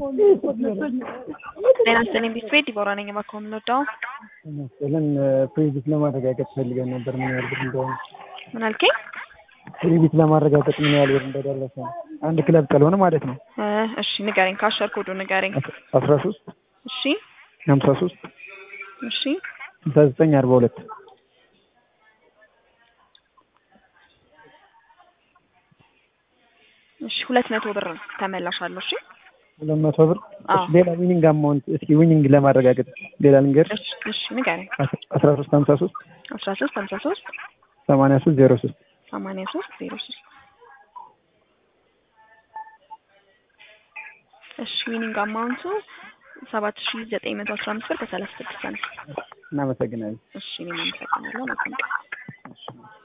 ጤና ይስጥልኝ ቢስትሬት ዲቦራ ነኝ። እባክዎ የምንወደው መሰለን ፕሬዲት ለማረጋገጥ ፈልገን ነበር ምን ያህል ብር እንደሆነ። ምን አልከኝ? ፕሬዲት ለማረጋገጥ ምን ያህል ብር እንደደረሰ አንድ ክለብ ካልሆነ ማለት ነው። እ እሺ ንገረኝ፣ ካሸር ኮዱ ንገረኝ። አስራ ሶስት እሺ ሀምሳ ሶስት እሺ ስልሳ ዘጠኝ አርባ ሁለት እሺ ሁለት መቶ ብር ተመላሻለሁ። እሺ ሁለት መቶ ብር አዎ። እሺ፣ ሌላ ዊኒንግ አማውንት እስኪ ዊኒንግ ለማረጋገጥ ሌላ ልንገር እሺ እሺ ንገረኝ። አስራ ሶስት ሀምሳ ሶስት አስራ ሶስት ሀምሳ ሶስት ሰማንያ ሶስት ዜሮ ሶስት ሰማንያ ሶስት ዜሮ ሶስት እሺ ዊኒንግ አማውንቱ ሰባት ሺ ዘጠኝ መቶ አስራ አምስት ብር ከሰላሳ ስድስት ሳንቲም። እናመሰግናለን። እሺ እኔም አመሰግናለሁ። መልካም ቀን። እሺ።